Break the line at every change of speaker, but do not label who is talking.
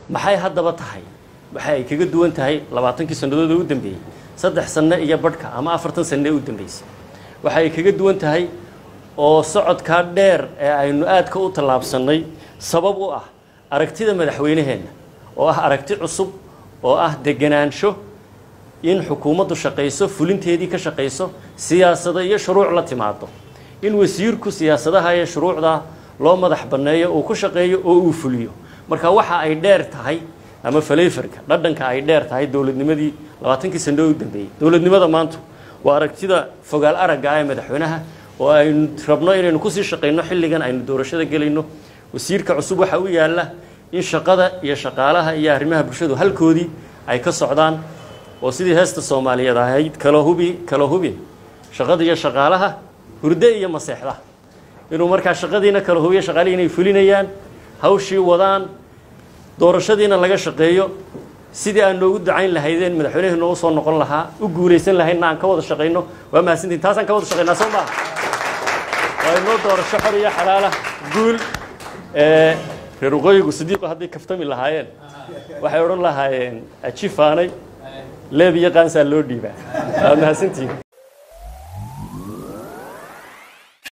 maxay haddaba tahay waxa ay kaga duwan tahay labaatankii sannadood ee u dambeeyey saddex sanno iyo badhka ama afartan sanno ee u dambeysay waxa ay kaga duwan tahay oo socodkaa dheer ee aynu aadka u tallaabsannay sabab u ah aragtida madaxweyneheenna oo ah aragti cusub oo ah deganaansho in xukuumaddu shaqayso fulinteedii ka shaqayso siyaasado iyo shuruuc la timaado in wasiirku siyaasadaha iyo shuruucda loo madax banneeyo uu ku shaqeeyo oo uu fuliyo marka waxa ay dheer tahay ama faleyfarka dhadhanka ay dheer tahay dowladnimadii labaatankii sano u dambeeyey dowladnimada maanta waa aragtida fogaal aragga ah ee madaxweynaha oo aynu rabno inaynu kusii shaqayno xilligan aynu doorashada gelayno wasiirka cusub waxa u yaalla in shaqada iyo shaqaalaha iyo arrimaha bulshadu halkoodii ay ka socdaan oo sidii heesta soomaaliyeed ahayd kala hubi kala hubin shaqada iyo shaqaalaha hurde iyo maseexda inuu markaa shaqadiina kala hubiyo shaqaalihii inay fulinayaan hawshii wadaan doorashadiina laga shaqeeyo sidii aan noogu ducayn lahaydeen madaxweynehi noogu soo noqon lahaa u guulaysan lahaydna aan ka wada shaqayno waa mahadsantiin taasaan ka wada shaqaynaa soo maaha waa inoo doorasho xor iyo xalaala guul reer waqooyigu sidiiqo hadday kaftami lahaayeen waxay odhan lahaayeen ajifaanay leeb iyo qaansaa loo dhiibaa waa mahadsantiin